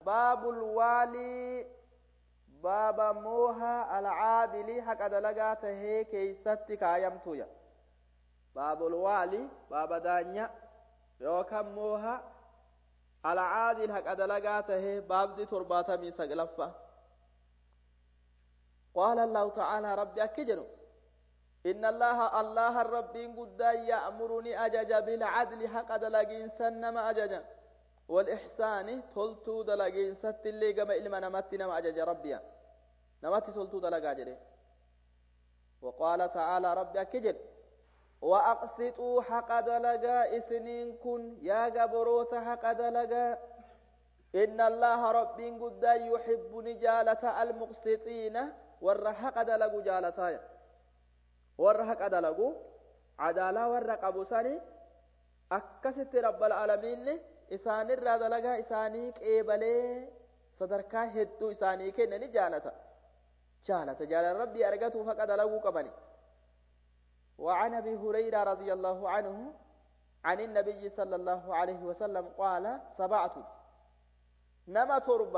baabul waalii baaba mooha alcaadili haqa dalagaa tahee keeysatti kaayamtuya baabul waalii baaba daanya yookan mooha alcaadil haqa dalagaa tahee baabdi torbaatamii saglaffa قال الله تعالى ربي أكجنو إن الله الله الرب قد يأمرني أجج بالعدل حق دلقين سنما أجج والإحسان تلتو دلقين ست اللي قم إلما نمت نما أجج ربي نمت تلتو دلقا جري وقال تعالى ربي أكجن وأقسطوا حق دلقا إسنين كن يا قبروت حق دلقا إن الله رب قد يحب نجالة المقسطين warra haqa dalagu jaalataaya warra haqa dalagu cadaalaa warra qabu sani akkasitti rabbal alamiinni isaanirraa dalagaa isaanii qeebalee sadarkaa hedduu isaanii kenne ni jaalata jaalata jaalala rabbii argatuuf haqa dalaguu qabani وعن ابي هريره رضي الله عنه عن النبي صلى الله عليه وسلم قال سبعه نما تربه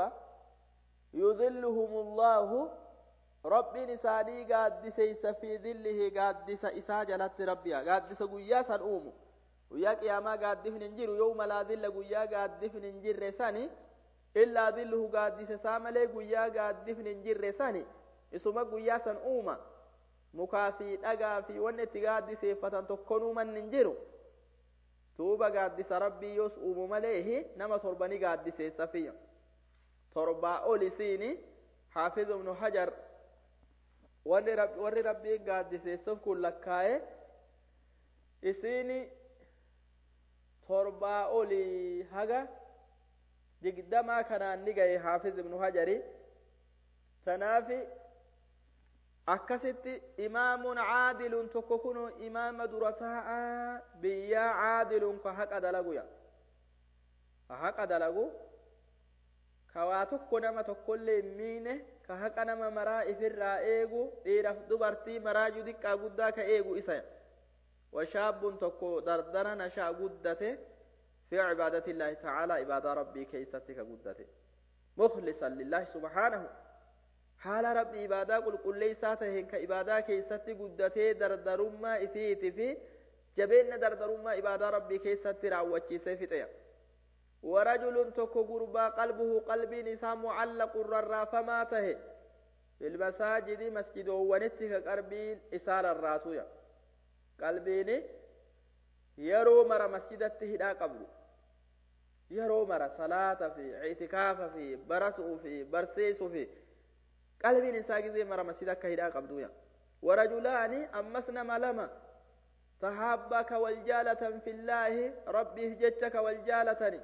يذلهم الله rabbiin isaanii gaaddiseysa fi dillihi gaaddisa isaa jalatti rabbiya gaaddisa guyyaa san uumu guyyaa qiyaamaa gaaddifni hin jiru yooma laa dilla guyyaa gaaddifni hin jirre sani illaa dilluhu gaaddisa isaa malee guyyaa gaaddifni hin jirre sani isuma guyyaa san uuma mukaa fi dhagaa fi wanni itti gaaddiseeffatan tokkon uuman hin jiru tuuba gaaddisa rabbii yoos uumu maleehi nama torbani gaaddiseessa fiyya torbaa ol isiini حافظ ابن حجر warri rabbiin gaaddiseessuuf kun lakkaa'e isiini torbaa olii haga digdamaa kanaan ni gahe haafiz ibnu hajari tanaafi akkasitti imaamun caadilun tokko kun imaama dura taa'a biyyaa caadilun ka haqa dalaguya ka haqa dalagu ka waa tokko nama tokkollee hin miine ka haqa nama maraa ifirraa eegu dhiiraaf dubartii maraajuu xiqqaa guddaa ka eegu isa washaabbun tokko dardara nashaa guddate fi cibaadati illaahi tacaala ibaadaa rabbii keeysatti ka guddate mukhlisan lillaahi subhaanahu haala rabbii ibaadaa qulqulleeysaa taheen ka ibaadaa keeysatti guddatee dardarummaa ifiiti fi jabeenna dardarummaa ibaadaa rabbii keessatti raawwachiisee fixeya ورجل تكو غربا قلبه قلبي نساء معلق ررافما ته في المساجد مسجد ونتك قربين إسال الراسويا قلبيني يرو مر مسجدته هدا قبل يرو مر صلاة في اعتكاف في برسو في برسيس في قلبين إنسان زي مر مسجدك هدا قبل ورجلان أمسنا ملما تحابك والجالة في الله ربي هجتك والجالتني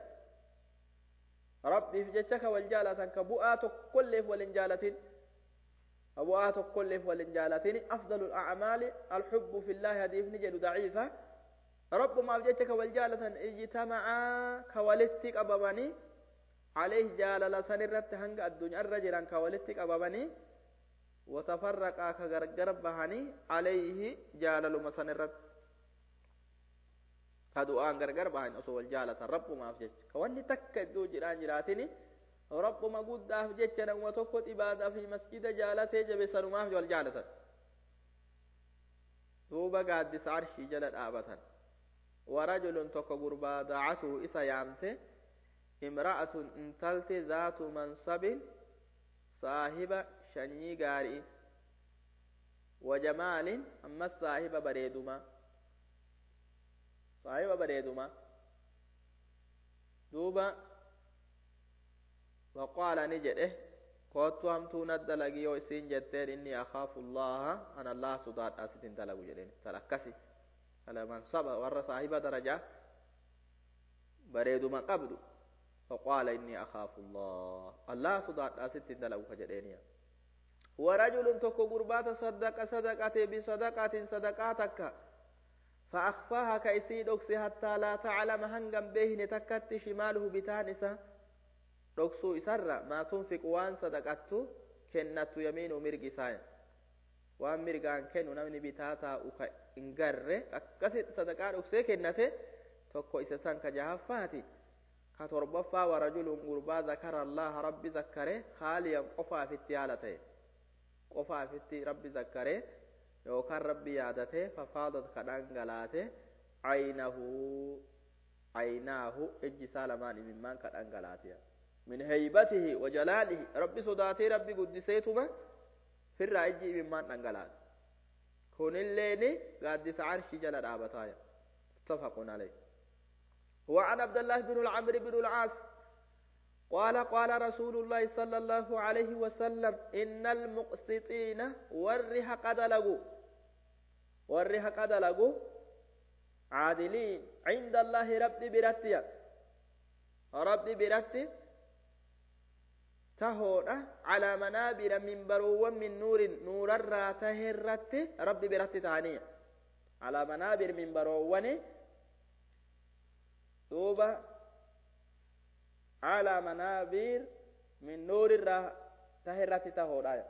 rabbiif jecha ka wal jaalatan ka bu'aa tokkolleef wal hin jaalatin ka bu'aa tokkolleef wal hin jaalatin afdalu al'acmaali alxubbu fillahi hadiifni jedhu daciifa rabbumaaf jecha ka wal jaalatan ijtamacaa ka walitti qabamanii عليه جالل سنرت هنگ الدنيا الرجل كولت قببني وتفرقا كغرغر بهني عليه جالل مسنرت kadu'aan gargar bahan osoo wal jaalatan rabbumaaf jecha ka wanni takka iddoo jiraan jiraatini rabbuma guddaaf jecha namuma tokko ibaadaa fi masjida jaalatee jabe sanumaaf wal jaalatan duuba gaaddisa arshii jala dhaabatan warajulun tokko gurbaa daacatuhu isa yaamte imra'atun intalti zaatu mansabin saahiba shanyii gaarii wajamaalin ammas saahiba bareedumaa saahiba bareeduma duuba waqaala ni jedhe koottu hamtuu nadda lagi yoo isiin jetteen inni akhaafu llaha an allah sodaadhaa sitin dalagu jedheen tal akkasi ala mansaba warra saahiba darajaa bareeduma qabdu فقال إني أخاف الله الله صدق ست دلو كجدينيا ورجل تكو قربات صدق صدقة بصدقة صدقاتك فأخفاها كيسي دوكسي حتى لا تعلم هنغم بهن تكت شماله بتانسة دوكسو إسر ما تنفق وان صدقته كنت يمين مرقي ساين وان مرقان كنو نمني بتاتا أكا إنقر أكسي صدقاء دوكسي كنت tokko isa san ka jahaffaati كتربفا ورجل قربا ذكر الله ربي ذكره خاليا قفا في التيالته قفا في التي ربي ذكره يوكان ربي يادته ففاضت كدنغلاته عينه عيناه اجي سالمان ممن كدنغلاته من هيبته وجلاله ربي صداتي ربي قدسيتما في الرأيجي ممن دنغلاته كون الليني قادس عرش جل دابتايا متفق عليه وعن عبد الله بن العمرو بن العاص قال قال رسول الله صلى الله عليه وسلم إن المقسطين ورها قد لقوا ورها قد لقوا عادلين عند الله رب برتيا رب برتي تهودا على منابر من برو من نور نور الراته الرت رب برتي تانية على منابر من برو دوبا على منابر من نور الراته تهودا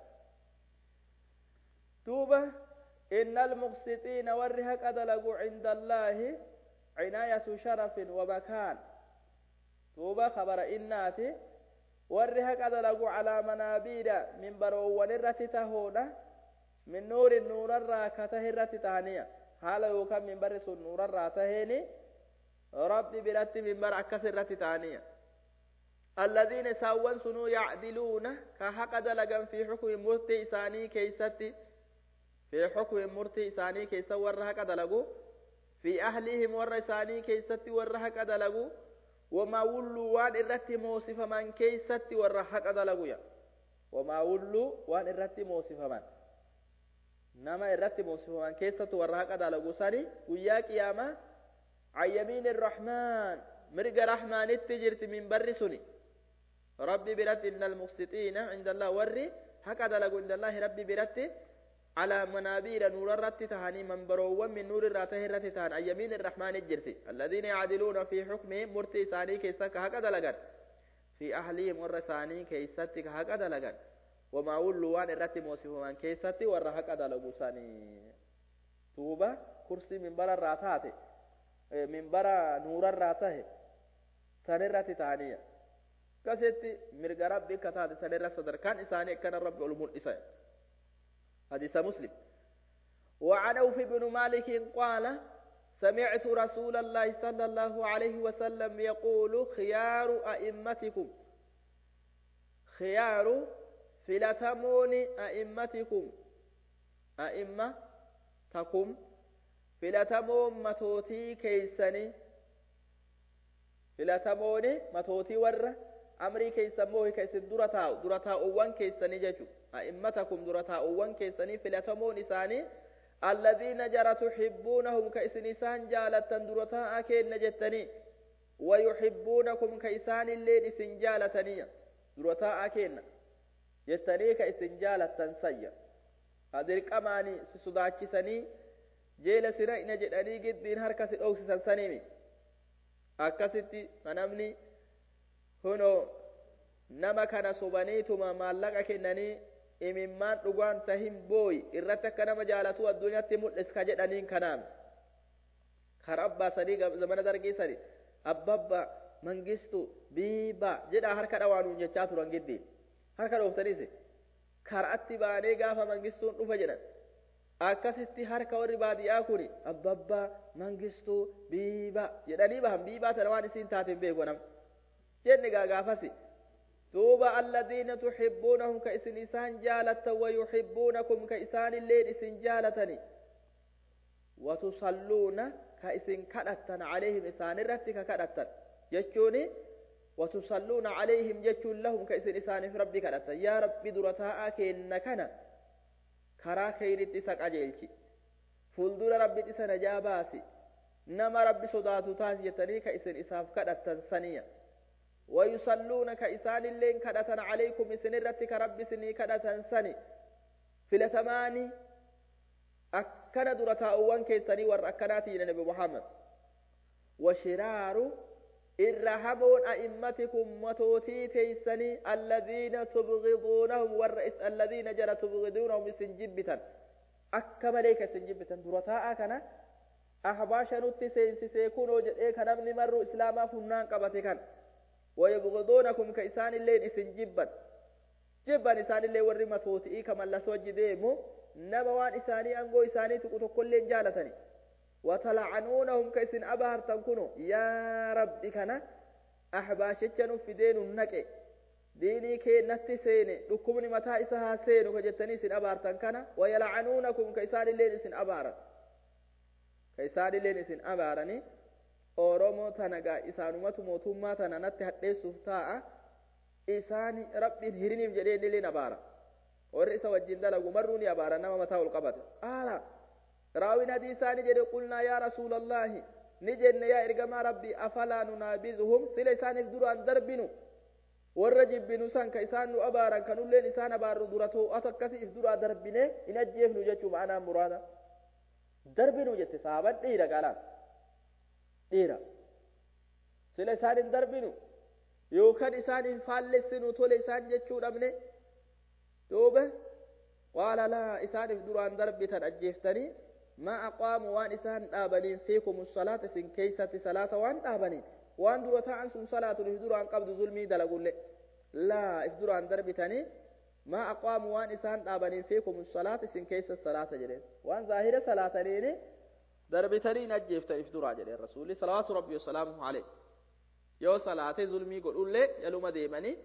دوبا إن المقسطين ورها قد لقوا عند الله عناية شرف ومكان دوبا خبر إناتي warri haqa dalagu calaa manaabiida minbaroowwan irratti tahoodha min nuurin nuurarraa ka tahe irratti tahaniya haala yookaan minbarri sun nuurarraa taheeni rabbi biratti minbara akkas irratti tahaniya الذين ساوان سنو يعدلون كحق دلقا في حكم مرتي إساني كيستي في حكم مرتي إساني كيسا ورها دلقوا في أهلهم ور إساني كيستي ورها دلقوا وما ولوا وان إرتي موصفا من كيستي والرحق دلقويا وما ولوا وان إرتي موصفا من نما إرتي موصفا من كيستي والرحق دلقو ساني ويا قيامة عن يمين الرحمن مرق رحمن التجرت من بر سني ربي برت إن المقسطين عند الله وري حق دلقو عند الله ربي برت على منابير نور الرت تهاني من بروا من نور الراته الرت تهان أي يمين الرحمن الجرتي الذين يعدلون في حكمهم مرتي ثاني كيسا كهكذا لغن في أهلهم ور ثاني كيسا كهكذا لغن وما ولوا وان الرت موسف من كيسا ور هكذا لغو ثاني توبة كرسي من برا الراتات من برا نور الراته ثاني الرت تهانية كسيتي مرق ربي كتاد ثاني الرت صدر كان إساني كان ربي علمون إساني حديث مسلم وعن أوف بن مالك قال سمعت رسول الله صلى الله عليه وسلم يقول خيار أئمتكم خيار فلتمون أئمتكم أئمة تكم فلتمون متوتي كيسني فلتمون متوتي ورّ amrii keessan moo keessan dura taa'u dura taa'uwwan keessanii jechu a'immatakum dura taa'uwwan keessanii filatamoon isaanii alladhiina jara tuxibbuunahum ka isin isaan jaalattan dura taa'aa kenna jettanii wayuxibbuunakum ka isaan illeen isin jaalataniya dura taa'aa kenna jettanii ka isin jaalattan sayya hadirqamaanii si sodaachisanii jeela sira ina jedhanii giddiin harka si dhoksisan sanimi akkasitti namni kuno nama kana sobaniituma maallaqa kennanii imimmaan dhugaan tahin booyi irratti akka nama jaalatu addunyaatti mul'is ka jedhaniin kanaam kara abbaa sanii zamana dargii sani abbabba mangistu biiba jedha harka dhawaanuun jechaa turan giddiin harka dhooftaniis karaatti baanee gaafa mangistuun dhufa jedhan akkasitti harka warri baadiyyaa kun abbabba mangistuu biiba jedhanii bahan biibaa tana waan isiin taateen beeku nama jenne gaagaafasi duuba alladiina tuxibbuunahum ka isin isaan jaalatan wayuxibbuunakum ka isaan illeen isin jaalatani watusalluuna ka isin kadhattan calayhim isaan irratti ka kadhattan jechuuni watusalluuna calayhim jechuun lahum ka isin isaaniif rabbi kadhattan yaa rabbi dura taa'aa keenna kana karaa keeynitti isa qajeelchi fuuldura rabbit isa najaa baasi nama rabbi sodaatu taas jettanii ka isin isaaf kadhattan saniya ويصلون كإسان اللين كدة عليكم سنرة كرب سني كدة سني في لثماني أكنا درتا أوان كيساني والركناتي نبي محمد وشرار إرهبون أئمتكم وتوتي تيسني الذين تبغضونهم والرئيس الذين جرى تبغضونهم سنجبتا أكما ليك سنجبتا درتا أكنا أحباشا نتي سينسي سيكونوا جدئي كنمني مروا إسلاما فنان قبتي كان ويبغضونكم كإسان اللين إسن جبا جبا إسان اللين ورّي متوتئي كما لسوج ديمو نما وان إساني أنقو إساني تقوتو كل جالتني وتلعنونهم كإسن أبهر تنكنوا يا ربي كنا أحباشتشنو في دين النكي diinii keennatti seene dhukkubni mataa isa haa seenu ka jettanii isin abaartan kana wayalcanuunakum ka isaan illeen isin abaaran ka isaan illeen isin abaarani oromoo tana gaa isaanumatu mootummaa tana natti hadheessuuf taa'a isaan rabbiin hiriniif jedhee inni illeen abaara warri isa wajjin dalagu marruu ni abaara nama mataa ol qabate qaala raawin hadii isaani jedhe qulnaa yaa rasuulallaahi ni jenne yaa ergamaa rabbii afalaa nunaabiduhum sila isaaniif duraan darbinu warra jibbinu san ka isaan nu abaaran kanulleen isaan abaarru dura too'atu akkasi if duraa darbine in ajjeefnu jechuu ma'anaa muraada darbinu jette saaban dhiira qaalaan dhiira sila isaan hin darbinu yookaan isaan hin faallessinu tole isaan jechuu dhabne duuba qaala laa isaaniif duraan darbitan ajjeeftanii maa aqaamu waan isaan dhaabaniin fiikum salaata isin keeysatti salaata waan dhaabaniin waan dura ta'an sun salaatun if duraan qabdu zulmii dalagulle laa if duraan darbitanii maa aqaamu waan isaan dhaabaniin fiikum salaata isin keessa salaata jedheen waan zaahira salaataniini darbitanii ajjeeftan if duraa jedheen rasuulli salawaatu rabbi wasalaamuhu alayh yoo salaatee zulmii godhullee jaluma deemanii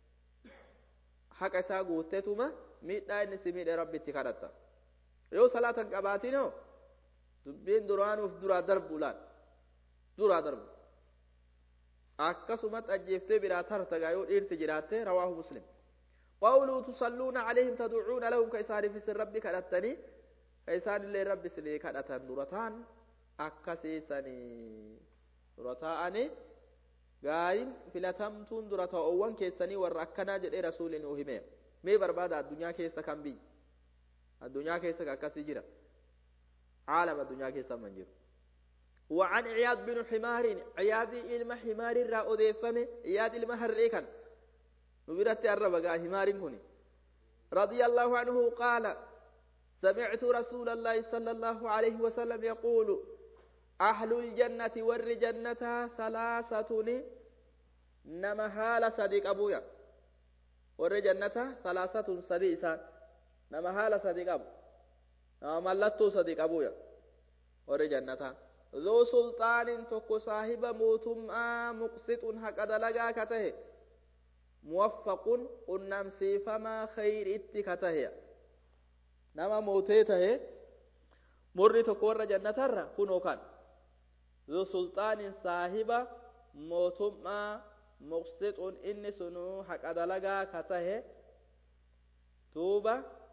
haqa isaa guuttetuma miidhaa inni si miidhe rabbitti kadhatta yoo salaatan qabaatinoo dubbiin duraanuuf duraa darbu laal duraa darbu akkasumatti ajjeeftee biraa tartagaa yoo dhiirti jiraatte rawaahu muslim qawluu tusalluuna calayhim tadcuuna lahum ka isaaniif isin rabbi kadhattanii ka isaanillee rabbi isinii kadhatan dura ta'an akkasiisanii dura ta'anii gaayin filatamtuun dura ta'oowwan keessanii warra akkanaa jedhee rasuulli nuu hime mee barbaada addunyaa keessa kan biyyi addunyaa keessa akkasii jira caalam addunyaa keessa man jiru وعن عياض بن حمار عياض إلما حمار را أديفمه عياض إلما هرئكا نبرت الربقى حمار كني رضي الله عنه قال سمعت رسول الله صلى الله عليه وسلم يقول أهل الجنة ور جنة ثلاثة نما حال صديق أبويا ور جنة ثلاثة صديق نما حال صديق أبو نما ملتو صديق أبويا ور جنة ذو سلطان تكو صاحب موتما مقسط حق دلقا كته موفق قنم سيفما خير اتكته نما موتيته مري تكور جنة الرا كنو كان ذو سلطان صاحب موتما مقسط إن سنو حق دلقا كته توبة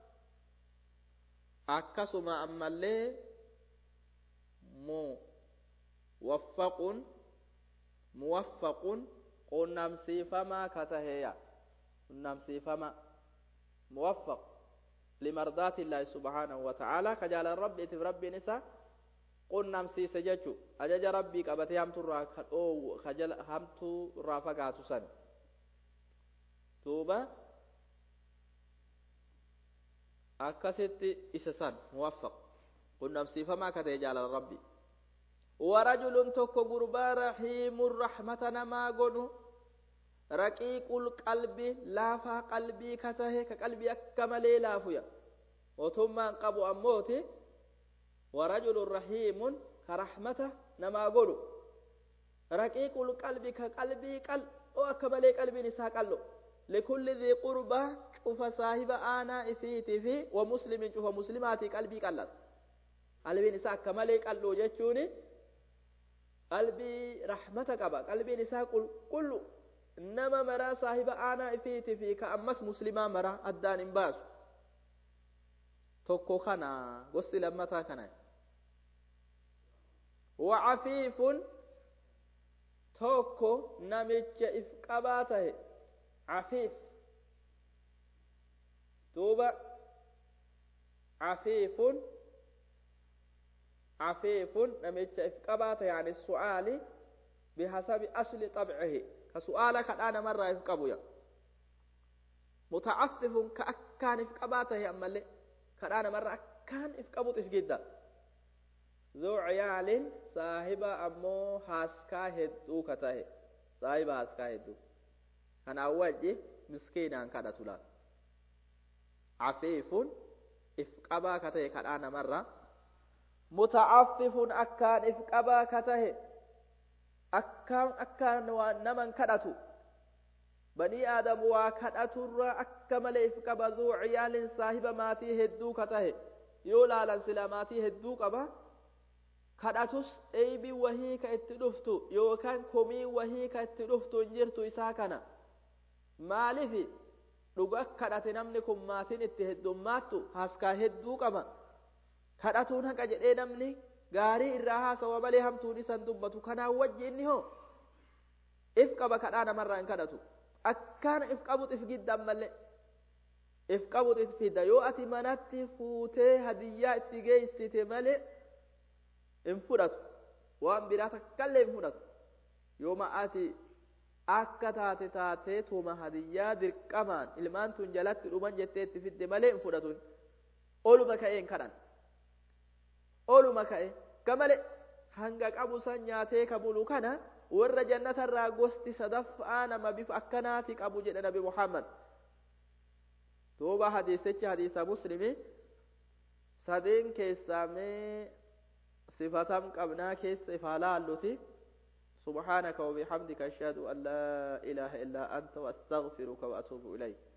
akkasuma ammallee موفق موفق qunnamsiifamaa ka taheeya qunnamsiifama موفق لمرضات الله سبحانه وتعالى كجال الرب اتف ربي نسا qunnamsiise jechu ajaja rabbii qabatee hamturraa ka dhoowwu kajala hamturraa fagaatu san duuba akkasitti isa san muwaffaq qunnamsiifamaa ka ta'e jaalala rabbii ورجل تكو غربا رحيم الرحمة نما غدو رقيق القلب لافا قلبي كته كقلبي أكمل لافيا وثم قبو أموتي ورجل رحيم كرحمة نما غدو رقيق القلب كقلبي قلب وأكمل قلبي نساء قلب لكل ذي قربة شوف صاحب آنا إفيتي في ومسلم شوف مسلماتي قلبي قلت قلبي نساء كمل قلو جتشوني qalbii rahmata qaba qalbiin isaa qulqullu nama maraa saahiba aanaa ifiiti fi ka ammas muslimaa maraa addaan hin baasu tokko kana gosti lammataa kana wacafiifun tokko namicha if qabaa tahe cafiif duuba cafiifun عفيف نمتش إفقبات يعني السؤال بحسب أصل طبعه كسؤالك الآن مرة إفقبوا متعفف كأكان إفقباته أما اللي كالآن مرة أكان إفقبوت إفقدا ذو عيال صاحب أمو حاسكا هدو كته saahiba haskaa hedduu kanaan wajji miskiinaan kadhatu laal cafiifun if qabaa ka tahe kadhaa namarra mutacaffifun akkaan if qabaa ka tahe akkaan akkaan naman kadhatu banii aadam waa kadhaturra akka malee if qaba zuu ciyaalin saahiba maatii hedduu ka tahe yoo laalan sila maatii hedduu qaba kadhatus eeybi wahii ka itti dhuftu yookaan komii wahii ka itti dhuftu hin jirtu isaa kana maalifi dhuga kadhate namni kun maatiin itti heddummaattu haskaa hedduu qaba kadhatuun haqa jedhee namni gaarii irraa haasawa malee hamtuun isan dubbatu kanaan wajji inni hoo if qaba kadhaa namarraa hin kadhatu akkaan if qabut if giddan malee if qabut if fidda yoo ati manatti fuutee hadiyyaa itti geessite malee hin fudhatu waan biraa takkallee hin fudhatu yooma ati akka taate taatee tuma hadiyyaa dirqamaan ilmaan tun jalatti dhuman jettee itti fidde malee hin fudhatu oluma ka'ee hin kadhan oluma ka'e gamale hanga qabu san nyaatee ka bulu kana warra jannatarraa gosti sadaffaa nama bifa akkanaati qabu jedhe nabi muhammad duuba hadiisichi hadiisa muslimi sadeen keessaa mee sifatam qabnaa keessa ifaa laalluti سبحانك وبحمدك أشهد أن لا إله إلا أنت وأستغفرك وأتوب إليك